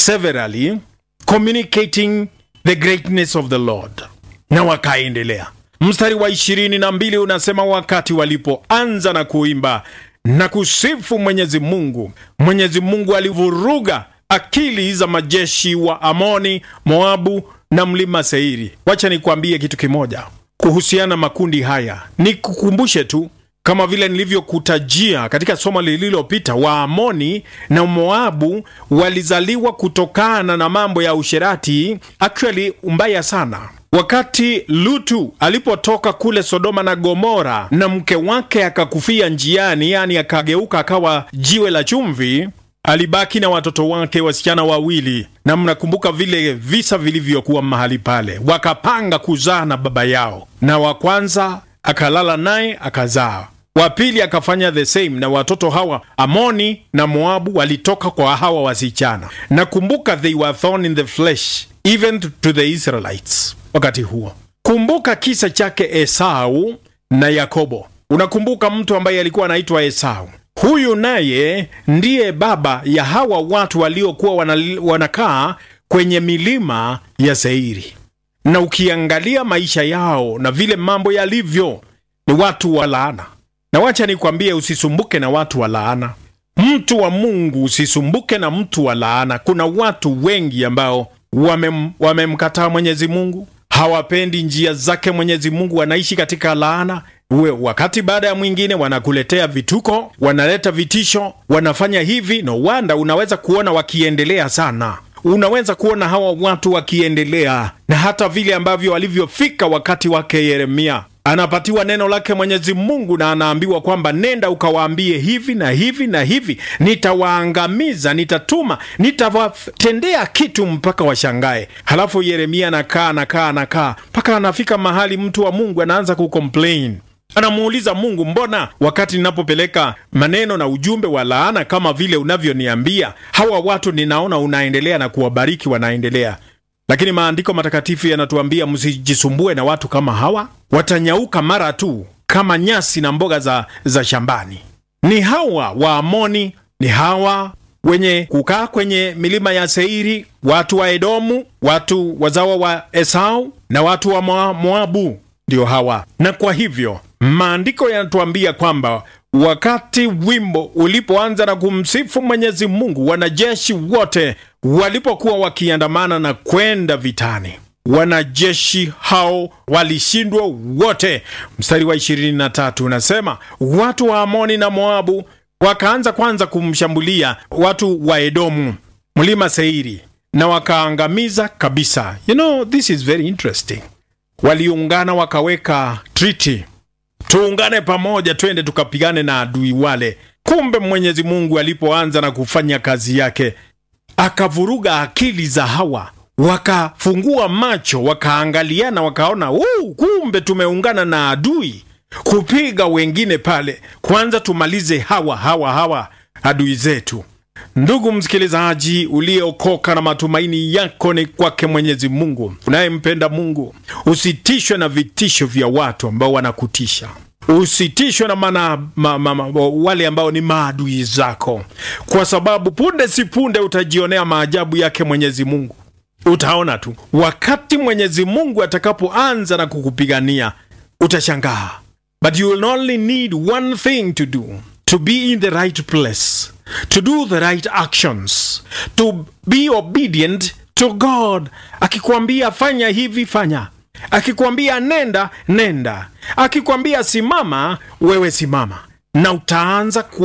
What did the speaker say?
severally communicating the greatness of the Lord, na wakaendelea. Mstari wa ishirini na mbili unasema wakati walipoanza na kuimba na kusifu Mwenyezi Mungu, Mwenyezi Mungu alivuruga akili za majeshi wa Amoni, Moabu na mlima Seiri. Wacha nikwambie kitu kimoja kuhusiana makundi haya, nikukumbushe tu kama vile nilivyokutajia katika somo lililopita, Waamoni na Moabu walizaliwa kutokana na mambo ya usherati, actually mbaya sana. Wakati Lutu alipotoka kule Sodoma na Gomora na mke wake akakufia njiani, yani akageuka akawa jiwe la chumvi, alibaki na watoto wake wasichana wawili, na mnakumbuka vile visa vilivyokuwa mahali pale. Wakapanga kuzaa na baba yao, na wa kwanza akalala naye akazaa, wa pili akafanya the same, na watoto hawa Amoni na Moabu walitoka kwa hawa wasichana. Na kumbuka, they were thorn in the flesh even to the Israelites wakati huo. Kumbuka kisa chake Esau na Yakobo. Unakumbuka mtu ambaye alikuwa anaitwa Esau. Huyu naye ndiye baba ya hawa watu waliokuwa wana, wanakaa kwenye milima ya Seiri, na ukiangalia maisha yao na vile mambo yalivyo, ni watu wa laana. Na wacha nikwambie, usisumbuke na watu wa laana. Mtu wa Mungu, usisumbuke na mtu wa laana. Kuna watu wengi ambao wamem, wamemkataa Mwenyezi Mungu, hawapendi njia zake Mwenyezi Mungu, wanaishi katika laana we, wakati baada ya mwingine wanakuletea vituko, wanaleta vitisho, wanafanya hivi. No wanda unaweza kuona wakiendelea sana, unaweza kuona hawa watu wakiendelea, na hata vile ambavyo walivyofika wakati wake Yeremia anapatiwa neno lake Mwenyezi Mungu na anaambiwa kwamba nenda ukawaambie hivi na hivi na hivi, nitawaangamiza, nitatuma, nitawatendea kitu mpaka washangae. Halafu Yeremia anakaa anakaa anakaa mpaka anafika mahali mtu wa Mungu anaanza kucomplain anamuuliza Mungu, mbona wakati ninapopeleka maneno na ujumbe wa laana kama vile unavyoniambia, hawa watu ninaona unaendelea na kuwabariki, wanaendelea lakini maandiko matakatifu yanatuambia msijisumbue na watu kama hawa, watanyauka mara tu kama nyasi na mboga za, za shambani. Ni hawa Waamoni, ni hawa wenye kukaa kwenye milima ya Seiri, watu wa Edomu, watu wazawa wa Esau na watu wa Moabu, ndio hawa. Na kwa hivyo maandiko yanatuambia kwamba wakati wimbo ulipoanza na kumsifu Mwenyezi Mungu, wanajeshi wote walipokuwa wakiandamana na kwenda vitani, wanajeshi hao walishindwa wote. Mstari wa 23 unasema watu wa Amoni na Moabu wakaanza kwanza kumshambulia watu wa Edomu, mlima Seiri, na wakaangamiza kabisa. You know, this is very interesting. Waliungana wakaweka treaty tuungane pamoja, twende tukapigane na adui wale. Kumbe Mwenyezi Mungu alipoanza na kufanya kazi yake, akavuruga akili za hawa, wakafungua macho, wakaangaliana, wakaona uu, kumbe tumeungana na adui kupiga wengine pale. Kwanza tumalize hawa hawa hawa adui zetu. Ndugu msikilizaji, uliokoka na matumaini yako ni kwake Mwenyezi Mungu, unayempenda Mungu, usitishwe na vitisho vya watu ambao wanakutisha. Usitishwe na mana, ma, ma, ma, wale ambao ni maadui zako, kwa sababu punde si punde utajionea maajabu yake Mwenyezi Mungu. Utaona tu wakati Mwenyezi Mungu atakapoanza na kukupigania, utashangaa. But you will only need one thing to do to be in the right place to do the right actions to be obedient to God. Akikwambia fanya hivi, fanya. Akikwambia nenda, nenda. Akikwambia simama, wewe simama, na utaanza ku